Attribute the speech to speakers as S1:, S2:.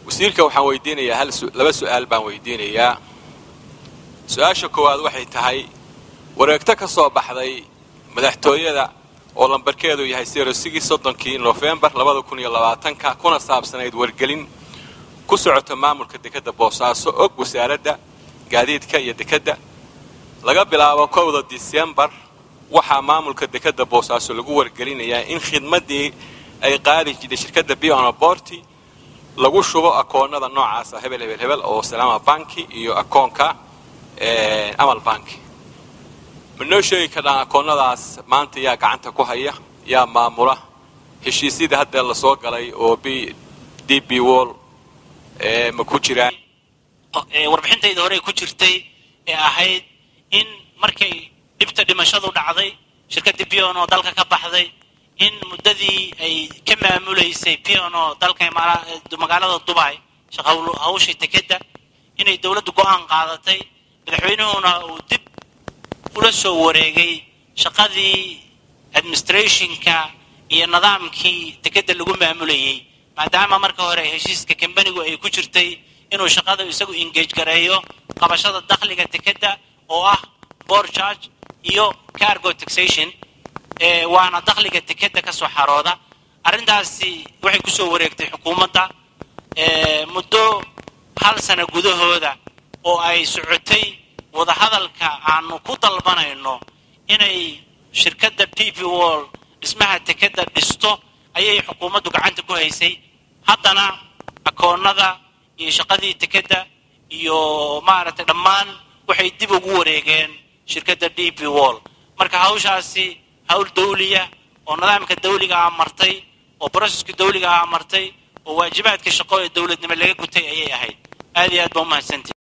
S1: wasiirka waxaan weydiinayaa hal laba su'aal baan weydiinayaa su-aasha koowaad waxay tahay wareegto ka soo baxday madaxtooyada oo lambarkeedu yahay sirosigi soddonkii nofembar labada kun iyo labaatanka kuna saabsanayd wargelin ku socota maamulka dekedda boosaaso og wasaaradda gaadiidka iyo dekedda laga bilaabo kowda disembar waxaa maamulka dekedda boosaaso lagu wargelinayaa in khidmaddii ay qaadi jirtay shirkadda bionaborti lagu shubo akoonnada noocaasa hebel hebel hebel oo salaama banki iyo akoonka amal banki ma noo sheegi karnaa akoonnadaas maanta yaa gacanta ku haya yaa maamula heshiisyada hadda la soo galay oo b d b wall ma ku jiraan
S2: warbixintayda horey ku jirtay ee ahayd in markay dhibta dhimashadu dhacday shirkaddii pion oo dalka ka baxday in muddadii ay ka maamulaysay pion oo dalka magaalada dubay hawshii tekedda inay dowladdu go'aan qaadatay madaxweynuhuna uu dib ula soo wareegay shaqadii administrationka iyo nidaamkii tekedda lagu maamulayay maadaama marka hore heshiiska kambanigu ay ku jirtay inuu shaqada isagu engage gareeyo qabashada dakhliga tekedda oo ah board charge iyo cargo taxation waana dakhliga tekedda ka soo xarooda arrintaasi waxay ku soo wareegtay xukuumadda muddo hal sano gudahooda oo ay socotay wadahadalka aanu ku dalbanayno inay shirkadda d p wall dhismaha tekedda dhisto ayay xukuumaddu gacanta ku haysay haddana akoonnada iyo shaqadii tekedda iyo maaragtay dhammaan waxay dib ugu wareegeen shirkadda d p wall marka hawshaasi hawl dawliya oo nidaamka dawliga ah martay oo broseska dawliga ah martay oo waajibaadka shaqo ee dowladnimo laga gutay ayay ahayd aad iyo aad baa umahadsantii